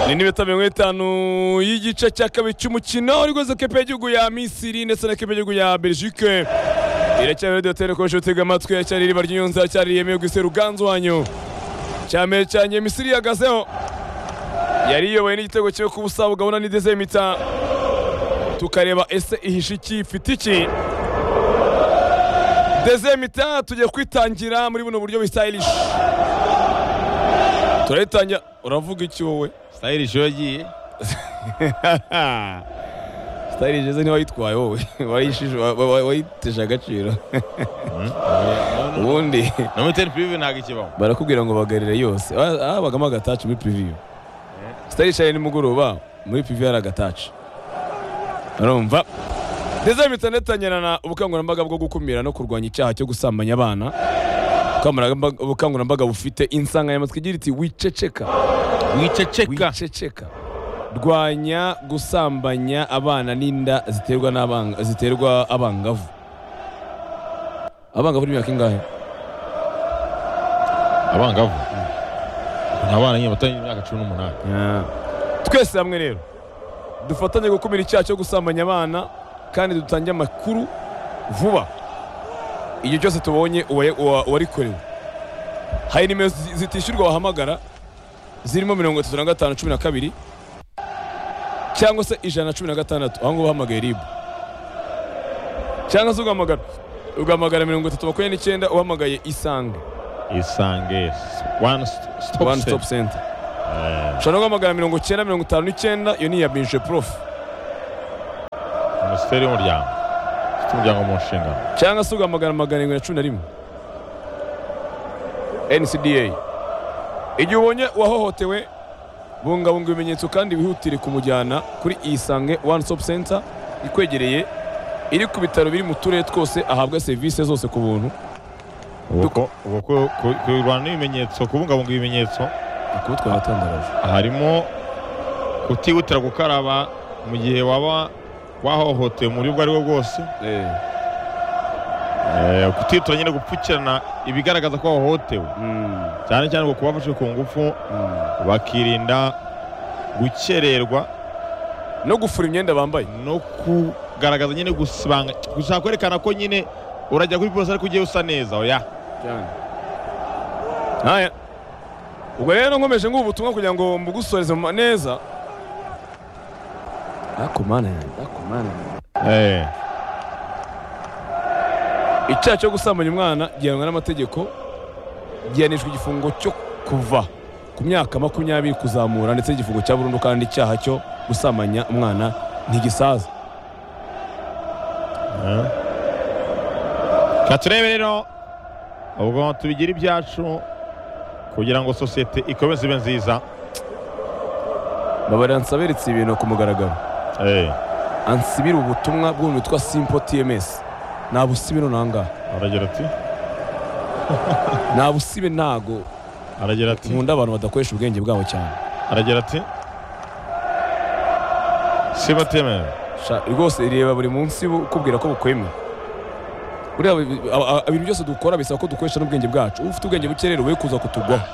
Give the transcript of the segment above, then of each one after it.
ni n'ibitaro mirongo itanu y'igice cya kabiri cy'umukino rwose kepe y'igihugu ya misiri ndetse na kepe y'igihugu ya belgique iracyari radiyo telekoresha utega amatwi iracyari iriba ry'inyunza cyari yemewe gusa ruganzu wanyu cyambere cyanjye misiri ihagazeho yari iyoboye n'igitego cyo ku busa bugabuna n'ideze mita tukareba ese ihishe iki ifite iki deze mita tugiye kwitangira muri buno buryo bisitayirishi turayitangira uravuga iki wowe sitayirishi iyo yagiye sitayirishi ze ntiwayitwaye wowe wayitesha agaciro ubundi no muri teni pirivi ntabwo ikibaho barakubwira ngo bagarire yose habagamo agataci muri piriviyo sitayirishi ari nimugoroba muri piriviyo hari agataci urumva ndetse mitanetanyirana ubukangurambaga bwo gukumira no kurwanya icyaha cyo gusambanya abana ubukangurambaga bufite insanganyamatsiko igira iti wiceceka wiceceka wiceceka rwanya gusambanya abana n'inda ziterwa n'abanga ziterwa abangavu abangavu ni imyaka ingahe abangavu ni abana nyine batarengera imyaka cumi n'umunani twese hamwe rero dufatanye gukumira icyaha cyo gusambanya abana kandi dutange amakuru vuba igihe cyose tubonye uwarikorewe hari nimero zi- zitishyurwa wahamagara zirimo mirongo itatu na gatanu cumi na kabiri cyangwa se ijana na cumi na gatandatu aho ngaho uhamagaye ribu cyangwa se ugahamagara ugahamagara mirongo itatu makumyabiri n'icyenda uhamagaye isange isange wani sitopu one stop senta center ushobora no guhamagara mirongo icyenda mirongo itanu n'icyenda iyo ni iya binje prof minisiteri y'umuryango ifite umuryango mu nshingano cyangwa se ugahamagara magana arindwi na cumi na rimwe ncda igihe ubonye uwahohotewe bungabunga ibimenyetso kandi wihutire kumujyana kuri isange one stop center ikwegereye iri ku bitaro biri mu turere twose ahabwa serivisi zose ku buntu uko uko kurwanya ibimenyetso kubungabunga ibimenyetso kuko twaratangaje harimo kutihutira gukaraba mu gihe waba wahohotewe mu buryo ubwo ari bwo bwose Eh, kutihutira nyine gupfukirana ibigaragaza ko wahohotewe cyane cyane ngo kuba bafashe ku ngufu bakirinda gukererwa no gufura imyenda bambaye no kugaragaza nyine gusibanga gushaka kwerekana ko nyine urajya kuri polisi ariko ugiye usa neza oya cyane haya ubwo rero nkomeje ngubu ubutumwa kugira ngo mbugusoreze mu neza ariko mana yanjye ariko mana yanjye eh icyaha cyo gusambanya umwana gihanwa n'amategeko gihanishwa igifungo cyo kuva ku myaka makumyabiri kuzamura ndetse n'igifungo cya burundu kandi icyaha cyo gusambanya umwana ntigisaza Reka turebe rero ubwo tubigira ibyacu kugira ngo sosiyete ikomeze ibe nziza babaransa beretse ibintu ku mugaragaro eh ansibire ubutumwa bw'umuntu witwa simpo tms ntabusibire nangaha aragira ati ntabusibe ntago aragira ati nkunda abantu badakoresha ubwenge bwabo cyane aragira ati sibateme Sha- rwose reba buri munsi bu- ukubwira ko bukwemera buriya bi- bi- a- a- ibintu byose dukora bisaba ko dukoresha n'ubwenge bwacu uba ufite ubwenge buke rero we kuza kutugwaho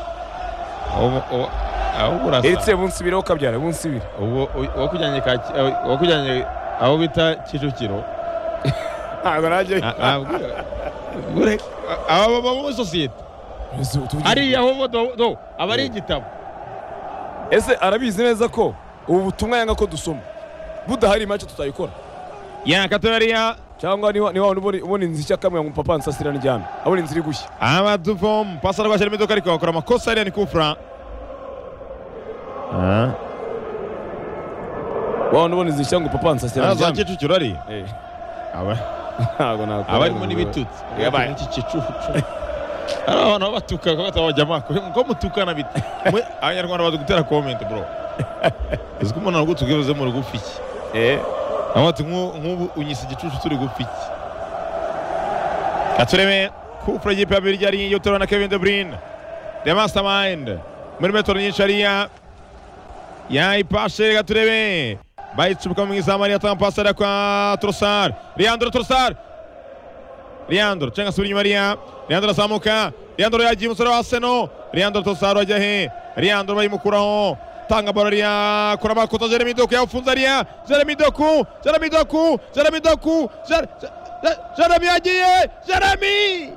ahubwo urasa etse bunsibire ukabyara bunsibire ubu uwakujyanye Kaki- eh, uwakujyanye aho bita kicukiro ntabwo najye a- a- ure- aba baba muri sosiyete hariya ho do- do, aba ari igitabo ese arabizi neza ko ubu butumwa yanga ko dusoma budahari make tutayikora yakatorariya cyangwa niba niba ubona ubona inzu ishya kamwe ngo papa nsasira ndyame abona inzu iri gushya amaduvom pasi arwashyira imodoka ariko bakora amakosa hariya ni kufura wabona ubona inzu ishya ngo papa nsasira za ndyame kicukiro ari Eh, aba ntabwo nakora abarimo n'ibitutsi Yabaye. iki kicucu hari abantu babatuka ko batabajya amako ko mutukana bite Mwe, abanyarwanda bazi gutera komenti bro uzi ko umuntu aragutse ubwibuze mu rugufi iki Eh, aho bati "Nk'u- nk'ubu unyise igicucu turi gufi iki katureme kufura y'ikipe ya bibiri yari iyo turabona kevin de bruyne the mastermind muri metero nyinshi hariya yayipashe gaturebe bayicubuka mu izamu hariya atanga pasi hariya kwa torosar leandro torosar leandro cenga asubira inyuma hariya leandro arazamuka leandro yagiye umusore wa seno leandro torosar wajya he leandro bayimukuraho tanga bora ariya kurama koza jeremy doku yawufunze ariya jeremy doku jeremy doku jeremy doku Jer- Jer- jeremy yagiye jeremy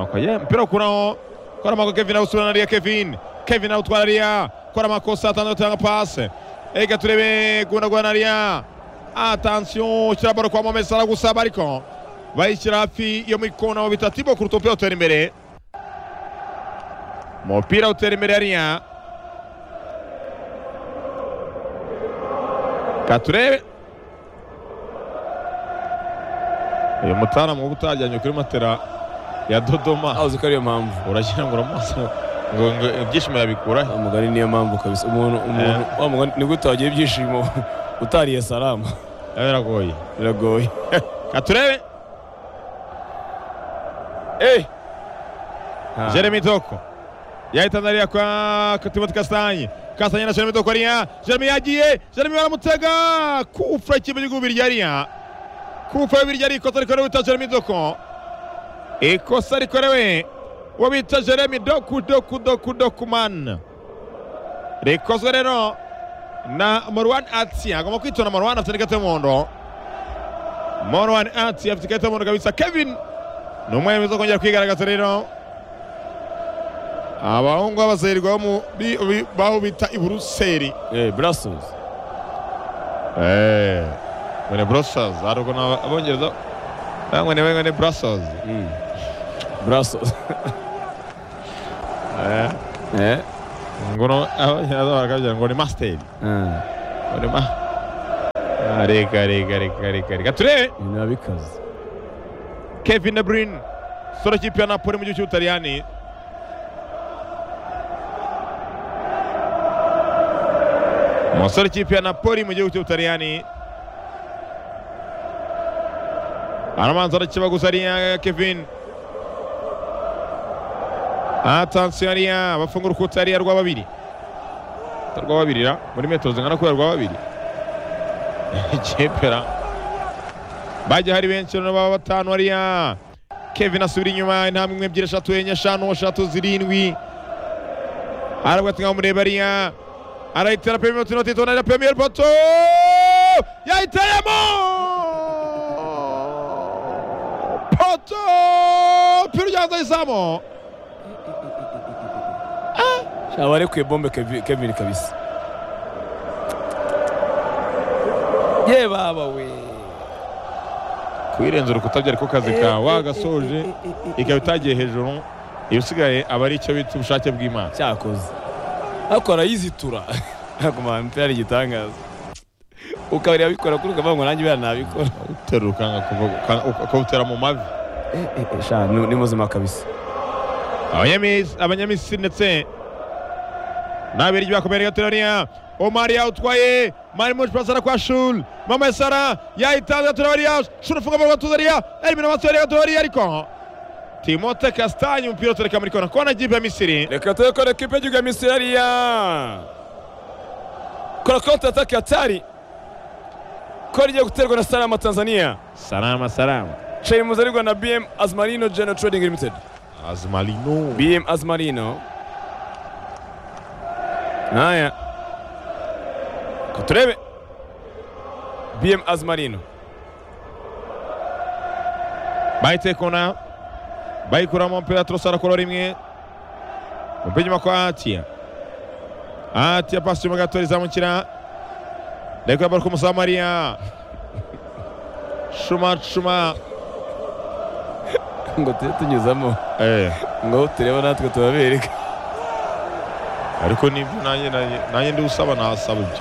okay. mpira ukuraho kora amako kevin awusubirana ariya kevin kevin awutwara ariya kora amakosa atandatu atanga pase ega turebe guhundagurana ariya atansiyo ushyira baro kwa mohamed salah gusa bariko bayishyira hafi yo mu ikona aho bita tibo kuruta umupira utera imbere umupira utera imbere hariya ka turebe uyu mutaramu uba utajyanye kuri matera ya dodoma azi ko ariyo mpamvu uragira ngo uramaso ngo ngo ibyishimo yabikura he? umugani niyo mpamvu kabisa umuntu umuntu wa mugani nibwo utagira ibyishimo utariye salama biba biragoye biragoye ka turebe Eh! Jeremy Doko yahitanze ariya kwa Timothy Kastanye Kastanye na Jeremy Doko ariya Jeremy yagiye Jeremy baramutega kufura ikipe cy'igihugu birya ariya kufura y'ibirya ari ikosa rikorewe bita Jeremy Doko ikosa rikorewe uwo bita Jeremy Doku Doku Doku Doku man rikozwe rero na Marwan Atsi agomba kwitonda Marwan afite n'ikarita y'umuhondo Marwan Atsi afite ikarita y'umuhondo kabisa Kevin ni umwe mwiza kongera kwigaragaza rero abahungu b'abazerwa bo mu bi- bi- baho bita i buruseli Eh, Brussels. mwene brussels haruko ni abongereza mwene mwene mwene brussels Mm. Brussels. Eh? ngono abongereza barakabwira ngo ni masteri Ah, ngo ni ma Ah, reka reka reka reka reka turebe ibintu biba bikaze. kevin de bruyne soro kipe ya napoli mu gihugu cy'ubutaliyani umusore kipe ya napoli mu gihugu cy'ubutaliyani aramanza arakiba gusa ariya kevin atansiyo ariya bafungura ukuta ariya rwa babiri rwa babiri ra muri metero zingana kubera rwa babiri kepera bajya hari benshi rero baba batanu hariya kevin asubira inyuma intambwe imwe ebyiri eshatu enye eshanu eshatu zirindwi arabwo ati ngaho mureba hariya arayitera pemiyeri turimo tuyitona na pemiyeri poto yayiteyemo poto pira ujyanza ayisamo Sha barekuye bombe Kevi- Kevin kabisa. Ye baba we. kuyirenza urukuta byari ko kazi kawe wagasoje ikaba itagiye hejuru ibisigaye aba ari icyo bita ubushake bw'imana Cyakoze. Ariko arayizitura. Aguma mpera igitangaza. Ukabari abikora kuri ukavuga ngo nanjye bera nabikora. uteruka ukawutera mu mavi Eh, eh, eh, Sha ni ni muzima kabisa. Abanyamis- abanyamisiri ndetse n'abirigi bakomeje gatoraniya omari yawutwaye mari mushi pasara kwa shul mama sara yayitanze gatoraniya shul ufunga mu gatoraniya elimina amasohoro gatoraniya ariko timote kastanye umupira utureka muri kona kona gipe ya misiri Reka tube kora kipe y'igihugu ya Misiri hariya. Kora konti ataka hatari. Kora igiye guterwa na Salama Tanzania. salama salama Chei muzarigwa na BM Azmarino General Trading Limited. azmalino BM Azmarino. Haya. Kuturebe. BM Azmarino. bayitekona bayikuramo umupira turasara kora rimwe umupira inyuma kwa atiya atiya pasi inyuma gato rizamukira reka bari kumusamariya shuma shuma Ngo tujye tunyuzamo. eh Ngo turebe natwe tubabereka. ariko nibyo nanjye nanjye nanjye ndi usaba nasaba ibyo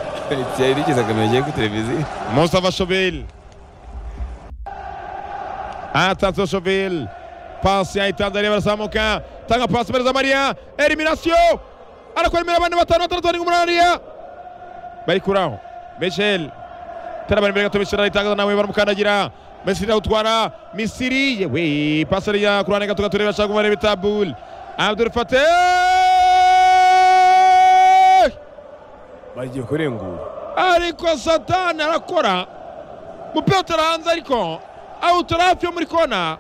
Cyari rikiza kamera giye ku televiziyo. Mustafa Shobel atanze Shobel pasi yayitanze areba arazamuka tanga pasi imbere za Mariya eliminasiyo arakora imbere abandi batanu batandatu barindwi umunani hariya bari kuraho Michel terabara imbere gato Michel arayitangaza nawe baramukandagira Messi awutwara Misiri yewe pasi ariya ku ruhande gato gato ureba ashaka kumareba itabule Abdul Fateh Bagiye kurengura. ariko satani arakora umupira utera hanze ariko awutora hafi yo muri kona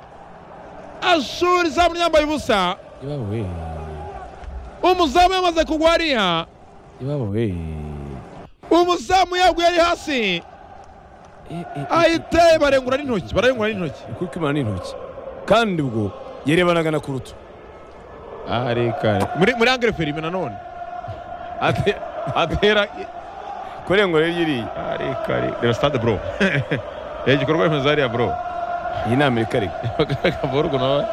ashuri izamu ryambaye ubusa Ibawe. umuzamu yamaze kugwa hariya iwabo we umuzamu yaguye ari hasi ahita barengura n'intoki bararengura n'intoki kuko imana n'intoki kandi ubwo yerebanaga na kurutu areka muri muri angere ferime nanone Ate- atera kurengura yiriye areka reba stade bro reba igikorwa remezo hariya bro iyi ni amerika ariko akavorwa nawe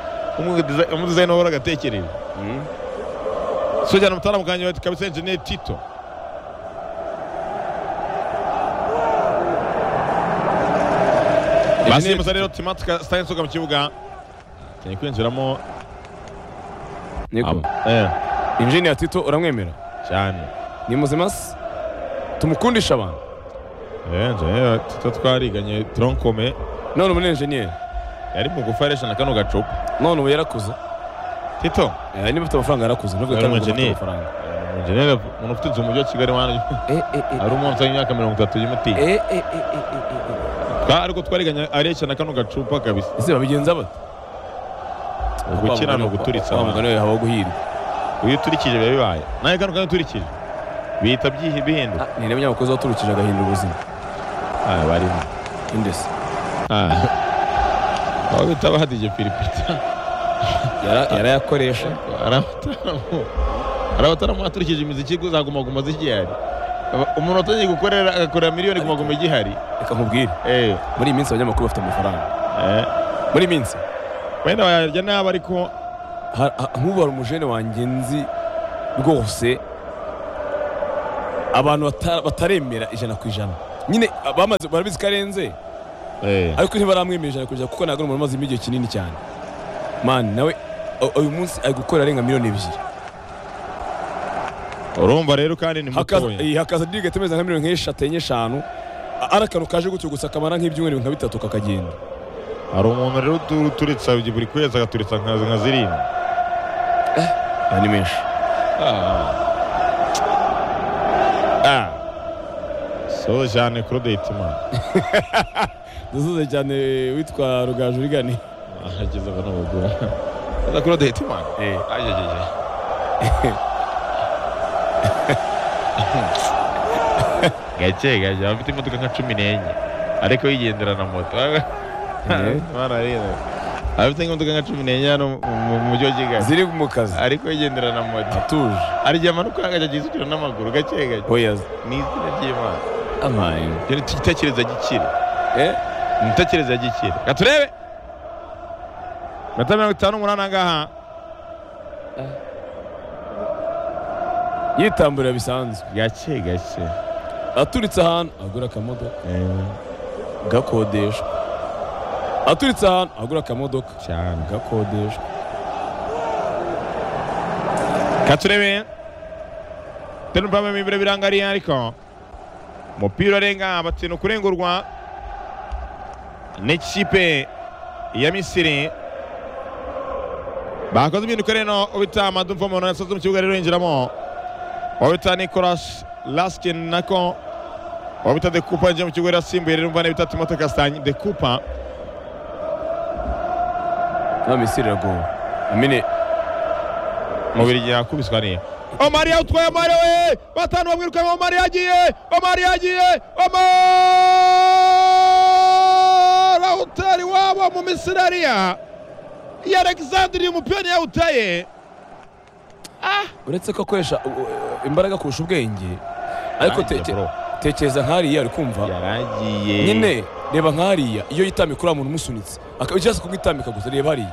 umudizayini wahora agatekereje sojyana mutara muganje wetu kabisa enjeniyeri tito basimbuza rero timatika sitani nsoga mu kibuga cyane kwinjiramo niko Eh, injiniya tito uramwemera cyane ni muzima se tumukundisha abantu Eh, enjeniyeri tito twariganye tronkome none umu enjeniyeri yari mugufi areshana kano gacupa none ubu yarakuze tito Eh, niba ufite amafaranga yarakuze nubwo Yari kandi umu ufite engineer. amafaranga enjeniyeri umuntu ufite inzu mu mujyi wa kigali wanyu Eh, eh, eh. ari umunsi w'imyaka mirongo itatu y'imuti Eh, eh, eh, eh, eh, eh, Twa- ariko twariganye areshana kano gacupa kabisa eh. ese babigenza bate Gukina ni uguturitsa abantu abantu. mugani we habaho guhirwa iyo uturikije biba bibaye nawe kano kanya uturikije bihita byihi bihinduka Ah, ni n'abanyamakuru baturukije agahindura ubuzima ah barimo indese ah aho bita badije piripita Yara- yarayakoresha hari abataramu hari abataramu baturikije imiziki zagumaguma zigihari Aba- umuntu atagiye gukorera agakorera miliyoni gumaguma igihari reka nkubwire eh muri iyi minsi abanyamakuru bafite amafaranga eh muri iyi minsi wenda bayarya nabi ariko ha- ha- nk'ubu hari umujene wanjye nzi rwose abantu bata- bataremera ijana ku ijana nyine bamaze barabizi ko arenze eh ariko ntibaramwemera ijana ku ijana kuko ntabwo ari umuntu umazemo igihe kinini cyane mani nawe u- uyu munsi ari gukorera arenga miliyoni ebyiri urumva rero kandi ni Hakaza- mutoya iyi, hakaza dirigate imeze nka miliyoni nk'eshatu enye eshanu A- ari akantu kaje gutyo gusa kamara nk'ibyumweru nka bitatu kakagenda hari umuntu rero utu- uturitsa buri kwezi agaturitsa nka nka zirindwi aya ni menshi ah ah so cyane Claude Hitimana dusuze cyane witwa rugaju rigani ahageze abana bagura aza kuri odahita imana Eh. ajejeje gake gake aba afite imodoka nka cumi n'enye ariko yigendera na moto imana arera aba afite imodoka nka cumi n'enye hano mu- mu mujyi wa kigali ziri mu kazi ariko yigendera na moto atuje arya amanuka agajya yisukira n'amaguru gake gake oya ni izina ry'imana amaye Ibyo ni igitekerezo gikira eh imitekerereze ya gikira reka turebe iminota mirongo itanu n'umunani angaha yitamburira bisanzwe gake gake aturitse ahantu agura akamodoka gakodeshwa aturitse ahantu agura akamodoka cyane gakodeshwa katurebe tenu pame mibire birangariye ariko umupira urenga batinu kurengurwa n'ikipe ya misiri bakoze impinduka rero ubita amadumva umuntu yasoze mu kibuga rero yinjiramo wabita nicolas laskin nako wabita de kupa yinjiye mu kibuga rero asimbuye rero umva n'ibita timote kastanyi de kupa na misiri iragowe amine mubiri yakubiswa niya omari utwaye omari we batanu bamwirukanye omari yagiye omari yagiye omari utari wabo mu misiri ariya ya alexandre umupira yawutaye uretse ko akoresha u- u- imbaraga kurusha ubwenge ariko teke- tekereza nk'ariya ari kumva yaragiye nyine reba nk'ariya iyo yitambika uriya muntu umusunitse akaba cyangwa se kumwitambika gusa reba hariya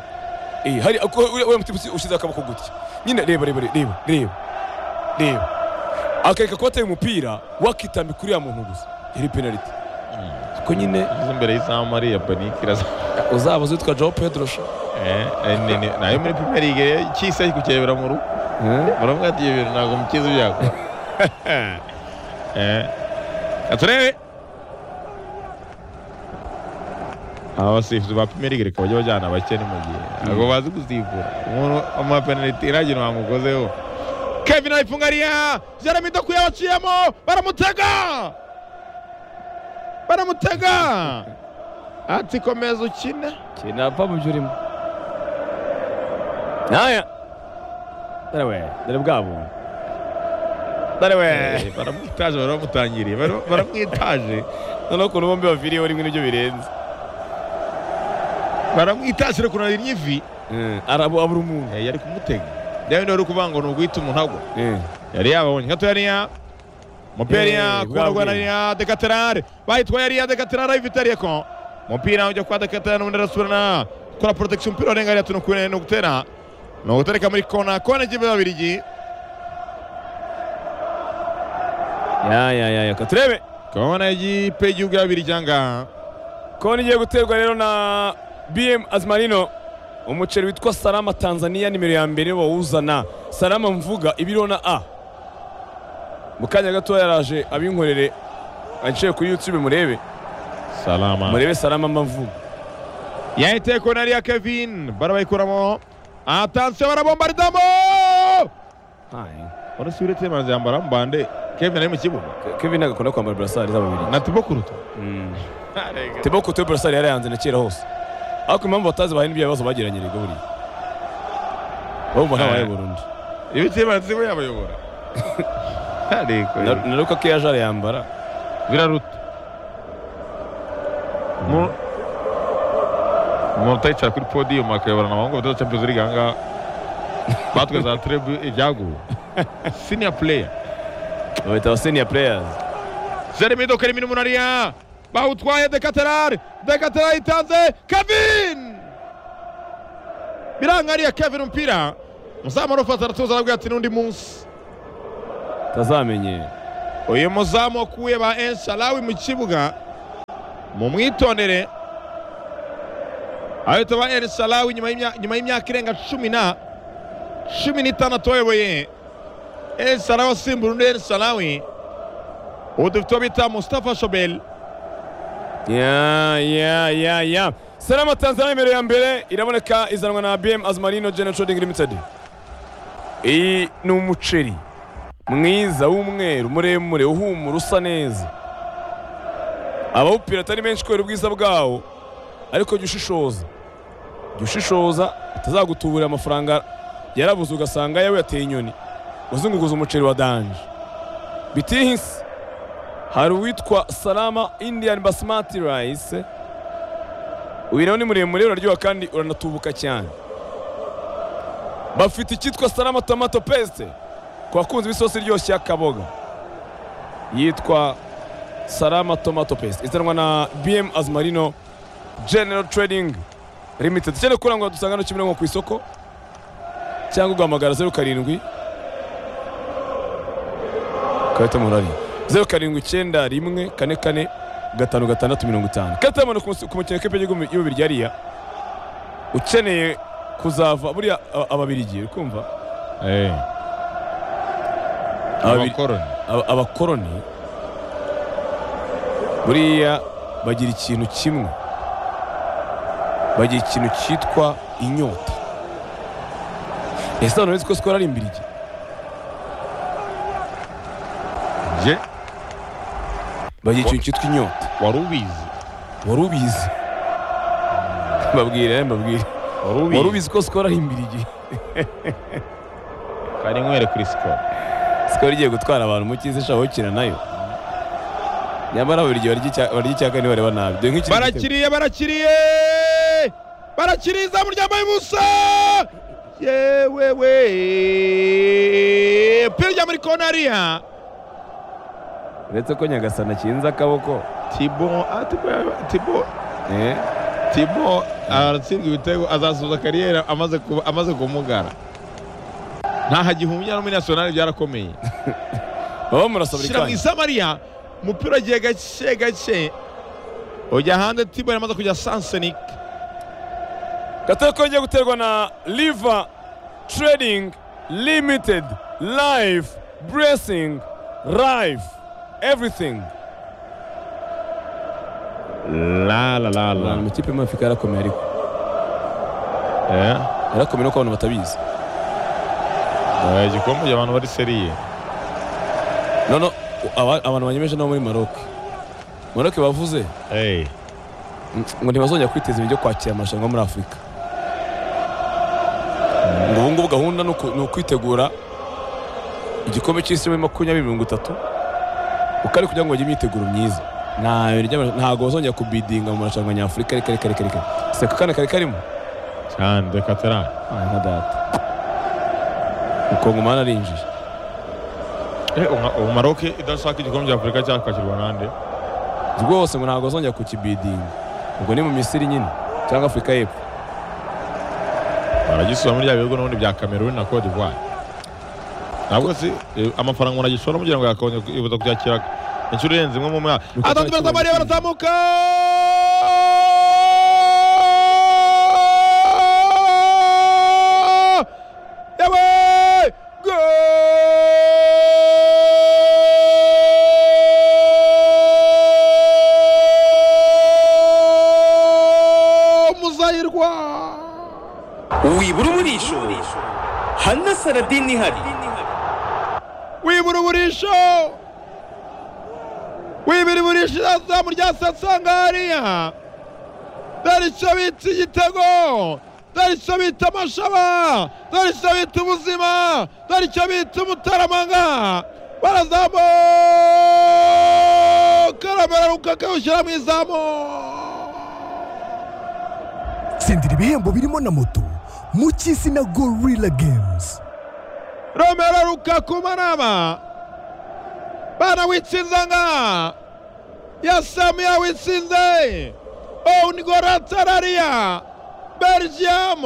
eh hari ako- uriya uriya mutima ushyize akaboko gutya nyine reba reba reba reba reba akareka kuba ateye umupira wakitambika uriya muntu gusa yari penaliti ko nyine ageze imbere y'izamu ariya panike irazamuye uzabaza witwa Joao Pedro sha nayo muri premier league cyise ari kucyebera mu rugo muravuga ati ibyo bintu ntabwo mukizi byakora eh aturebe aba basifuzi ba premier league reka bajya bajyana abakene mu gihe ntabwo bazi gusifura umuntu amapenaliti iragira bamukozeho kevin arayifungariya jeremy doku yabaciyemo baramutega baramutega ati komeza ukine kinava mu byo urimo naya dore we dore bwabo dore we baramwitaje baramutangiriye bara- baramwitaje noneho ukuntu bombi baviriyeho rimwe nibyo birenze baramwitaje rero ukuntu arinnye ivi arabo abura umuntu Eh, yari kumutega reba niba wari kuvuga ngo ni uguhita umuntu agwa Eh. yari yababonye gato yariya umupira yariya Eh, kubona bwabwiye. rwanda yariya dekaterare bayitwaye yariya dekaterare ayivitariyeko umupira ujya kwa dekaterare n'ubundi arasubirana kora protection umupira warenga hariya tuntu kure ni ugutera ni ugutereka muri kona kona ikipe y'ababiligi ya ya ya ya katurebe kona y'ikipe y'igihugu y'ababiligi aha ngaha kona igiye guterwa rero na bm azmarino umuceri witwa salama tanzania nimero ya mbere bawuzana salama mvuga ibiro na a mu kanya gato yaraje abinkorere aciye kuri youtube murebe salama murebe salama mvuga yahiteye kona yariya kevin barabayikuramo atansiyo barabombaridamo urasubire temanze yambara mbande kevin ari mu kibuga kevin ntabwo akunda kwambara burasari z'ababiri na tibo kuruta tebo kote burasari yarayanze na kera hose ariko impamvu batazi bahaye n'ibyo bibazo bagiranye rego buriya bumva ntabaye burundu iyo temanze we yabayobora Ariko, Na- na ruka ko yaje arayambara biraruta Mu- umuntu utayicara kuri podiyumu akayoborana abahungu batatu champions league ahangaha batwe za trebu ibyaguwe senior player babita abaseniya pureyasi jeremy iduka rimwe n'umunariya bawutwaye dekaterari dekaterari itanze kevin biranga ariya kevin umupira umuzamu arufata aratuza arabwira ati n'undi munsi tazamenye uyu muzamu wakuye ba ensalawi mu kibuga mumwitondere ahita ba ensalawi nyuma y'imya- nyuma y'imyaka irenga cumi na cumi n'itandatu bayoboye ensalawi asimbura undi ensalawi ubu dufite uwo bita mustafa shobel ya ya ya ya salama tanzania nimero ya mbere iraboneka izanwa na bm azmarino general trading limited iyi ni umuceri mwiza w'umweru muremure uhumura usa neza abawupira atari benshi kubera ubwiza bwawo ariko jya ushishoza jya ushishoza utazagutuburira amafaranga yarabuze ugasanga yawe yateye inyoni uzunguguza umuceri wa danje bitihisi hari uwitwa salama indian basmati rice uyu nawe ni muremure uraryoha kandi uranatubuka cyane bafite icyitwa salama tomato paste ku bakunzi b'isosi iryoshye y'akaboga yitwa salama tomato paste izanwa na bm azmarino general trading limited cyane kurangwa dusanga no kimironko ku isoko cyangwa ugahamagara zeru karindwi karita murari zeru karindwi icyenda rimwe kane kane gatanu gatandatu mirongo itanu karita y'abantu ku musi- ku mukino w'ikipe y'igihugu y'ububirigi hariya ukeneye kuzava buriya aba- ababirigi uri kumva Ababiri- abakoroni aba- abakoroni buriya bagira ikintu kimwe bagira ikintu cyitwa inyota ese none ko sikoro ari imbirigi je bagira ikintu cyitwa inyota wari ubizi wari ubizi mbabwire mbabwire wari ubizi ko sikoro ari imbirigi kari nywere kuri sikoro sikoro igiye gutwara abantu mu cyiza ishaka gukina nayo nyamara buri gihe barya icya- barya icya kane bareba nabi dore nk'ikindi gitego. barakiriye barakiriye barakiriye izamu ryambaye ubusa yewewe pira rya muri konariya uretse ko nyagasana akinze akaboko tibo ah, tibo tibo eh tibo aratsindwa ibitego azasoza kariyeri amaze kuba- amaze kumugara ntaho agihumya no muri nasiyonari byarakomeye baba murasabira shyira mu ikanya isamariya umupira ugiye gake gake ujya hanze tibo yamaze kujya sansenike gatore ko ngiye guterwa na liva trading limited life blessing life everything la la la la abantu mu ikipe imwe afurika yarakomeye ariko eh yarakomeye nuko abantu batabizi Eh, igikombe abantu bari seriye nono aba- abantu banyemeje nabo muri maroke maroke bavuze eh ngo ntibazongera kwiteza imbere byo kwakira amarushanwa muri afurika ngo ubu ngubu gahunda ni uku- ni ukwitegura igikombe cy'isi muri makumyabiri mirongo itatu ukari kugira ngo bagire imyiteguro myiza nta bintu by'ama- ntabwo bazongera kubidinga mu marushanwa nyafurika reka reka reka reka seka kane kari karimo cyane reka tara Ah, nka data ukongomani arinjiye ubu maroke idashaka igikombe cya afurika cyakakirwa nande rwose ngo ntabwo bazongera kukibidinga ubwo ni mu misiri nyine cyangwa afurika y'epfo baragisura muri bya bihugu n'ubundi bya kameruni na cote d'ivoire ntabwo si eh, amafaranga umuntu agishora kugira ngo yakabone yibuza kuyakira inshuro irenze imwe mu mwaka Nuko atatu baratamariye cyakira- barazamuka Yawe! Goal! Muzayirwa wibura umurisho hana saradini ihari wibura uburisho wibira uburisho izazamu rya sasanga hariya dore icyo bita igitego dore icyo bita amashaba dore icyo bita ubuzima dore icyo bita umutaramanga barazamuka arabararuka akawushyira mu izamu tsindira ibihembo birimo na moto mu cy'isi na gorilla games romero rukaku manama bana witsinzanga yasamiya witsinze ongoratarariya belgium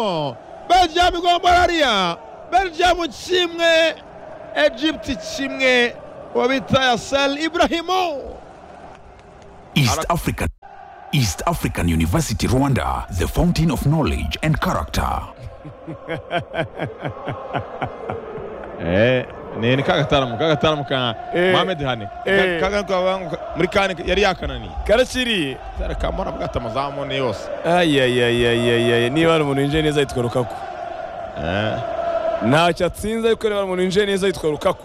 belgium igomborariya belgium kimwe egypt kimwe uwo bita yasel ibrahimu East African East African University Rwanda, the fountain of knowledge and character. Eh, ni ni kagataramu kagataramu ka Eh. mohamed hani Eh. kagataramu muri kane yari yakananiye karakiriye karakamura bwata amazamu ni yose ayayayayayaya niba hari umuntu winjiye neza yitwa rukaku Eh. ntacyo atsinze ariko niba hari umuntu winjiye neza yitwa rukaku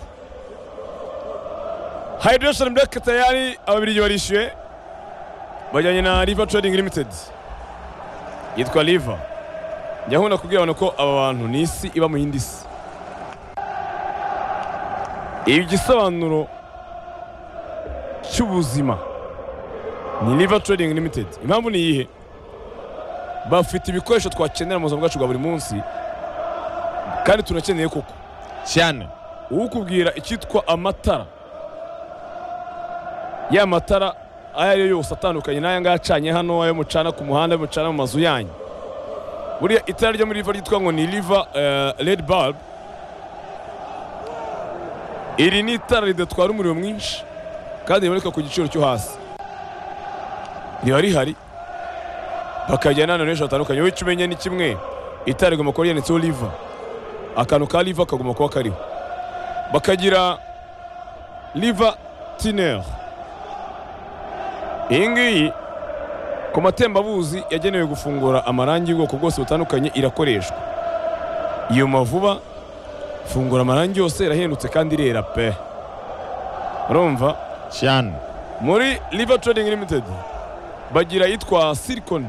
hydration black tayari ababiligi barishyuye bajyanye na river trading limited yitwa river njya nkunda kubwira abantu ko aba bantu ni isi iba mu yindi si igisobanuro cy'ubuzima ni river trading limited impamvu ni iyihe bafite ibikoresho twakenera mu buzima bwacu bwa buri munsi kandi tunakeneye koko cyane ukubwira icyitwa amatara ya matara ayo ari yo yose atandukanye n'aya ngaya acanye hano ayo mucana ku muhanda ayo mucana mu mazu yanyu buriya itara ryo muri riva ryitwa ngo ni riva redi babu iri ni itara ridatwara umuriro mwinshi kandi riboneka ku giciro cyo hasi riba rihari bakajyana n'abantu benshi batandukanye wowe icyo umenya ni kimwe itara rigomba kuba ryanditseho riva akantu ka riva kagomba kuba kariho bakagira riva tineri iyi ngiyi ku matembabuzi yagenewe gufungura amarangi y'ubwoko bwose butandukanye irakoreshwa yuma vuba fungura amarangi yose irahendutse kandi irera pe urumva cyane muri riva trading limited bagira yitwa silicon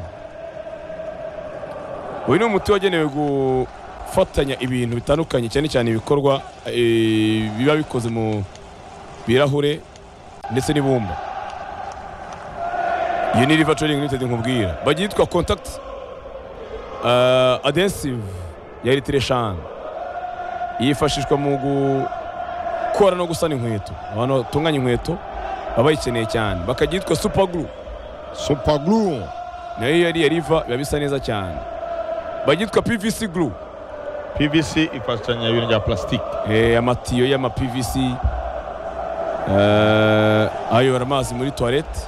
uyu ni umuti wagenewe gufatanya ibintu bitandukanye cyane cyane ibikorwa eh, biba bikoze mu birahure ndetse n'ibumba iyo ni riva trading limited nkubwira bagira yitwa contact eh, adhesive ya eritireshani yifashishwa mu gukora no gusana inkweto abantu batunganya inkweto baba bayikeneye cyane bakajya yitwa super glue super glue nayo iyo yariye riva biba bisa neza cyane bagitwa pvc glue pvc ifashanya ibintu bya plastique eh, amatiyo y'ama pvc eh, ayobora amazi muri toilette